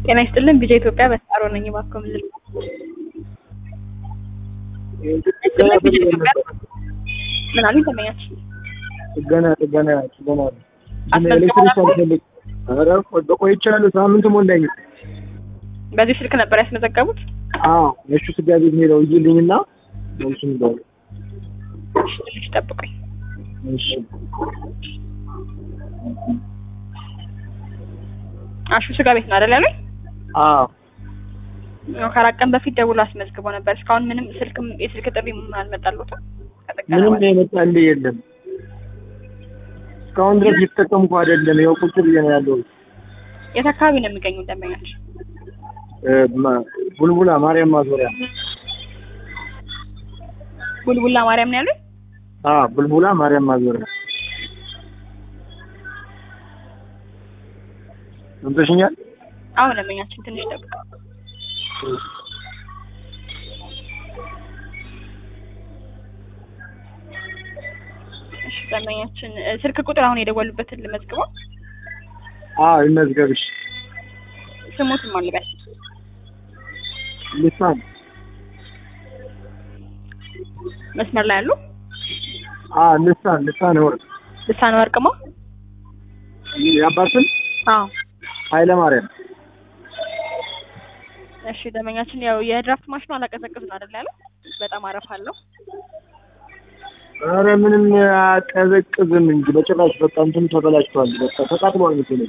ጤና ይስጥልን ቢጃ ኢትዮጵያ በስጣሮ ነኝ። እባክዎ ምን ልል ምን አሉኝ? ተመኛች ጥገና ጥገና ጥገና ነው። ግን አስፈልገው ኤሌክትሪክ ነበር? አልፈልግ ኧረ ቆ- ቆይቻለሁ። ሳምንት ሞላኝ። በዚህ ስልክ ነበር ያስመዘገቡት? አዎ የእሱ ስጋ ቤት ሄደው እይልኝና መልሱ እንዳሉ እሺ፣ ትንሽ ጠብቁኝ። እሺ አሹ ስጋ ቤት ነው አይደል ያሉኝ? አዎ ያው ከአራት ቀን በፊት ደውሎ አስመዝግቦ ነበር። እስካሁን ምንም ስልክም የስልክ ጥሪ አልመጣልዎትም? ከጥገና ምንም በኋላ? የመጣልህ የለም። እስካሁን ድረስ እየተጠቀምኩ አይደለም። ያው ቁጭ ብዬ ነው ያለው። የት አካባቢ ነው የሚገኙ ደንበኞች? ቡልቡላ ማርያም ማዞሪያ። ቡልቡላ ማርያም ነው ያሉኝ? አዎ ቡልቡላ ማርያም ማዞሪያ። ሰምተሽኛል? አሁን ደንበኛችን ትንሽ ጠብቁ። እሺ ደንበኛችን እ፣ ስልክ ቁጥር አሁን የደወሉበትን ልመዝግበው። አዎ ይመዝገብሽ። ስሙትን ማን ልበል? ልሳን መስመር ላይ ያሉ አዎ ልሳን ልሳን ወርቅ ልሳነ ወርቅማ? የአባትን አዎ ኃይለ ማርያም እሺ ደንበኛችን ያው የድራፍት ማሽኑ አላቀዘቅዝ ነው አይደል ያለው? በጣም አረፋ አለው። ኧረ ምንም አቀዘቅዝም እንጂ በጭራሽ በቃ እንትኑ ተበላሽቷል። በቃ ተቃጥሏል መሰለኝ።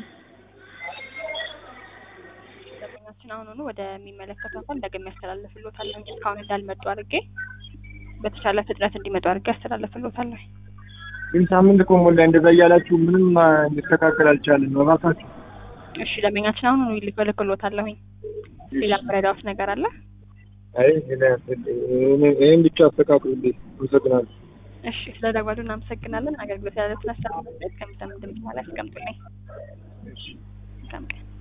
ደንበኛችን አሁኑኑ ወደሚመለከተው አካል እንደገና ያስተላልፍልዎታለሁ እንጂ እስካሁን እንዳልመጡ አድርጌ በተቻለ ፍጥነት እንዲመጡ አድርጌ ያስተላልፍልዎታለሁ። ግን ሳምንት እኮ ሞላ እንደዛ እያላችሁ ምንም አ፣ ሊስተካከል አልቻለም። እባካችሁ እሺ ደንበኛችን አሁኑኑ ይልክልዎታለሁኝ። ሌላ መረዳዎት ነገር አለ? አይ ይህን ብቻ አስተካክሉልኝ። አመሰግናለሁ። እሺ ስለ ደወሉ እናመሰግናለን። አገልግሎት ያለ ተነሳ ከሚሰሙ ድምጽ ላይ አስቀምጡልኝ። እሺ። መልካም ቀን።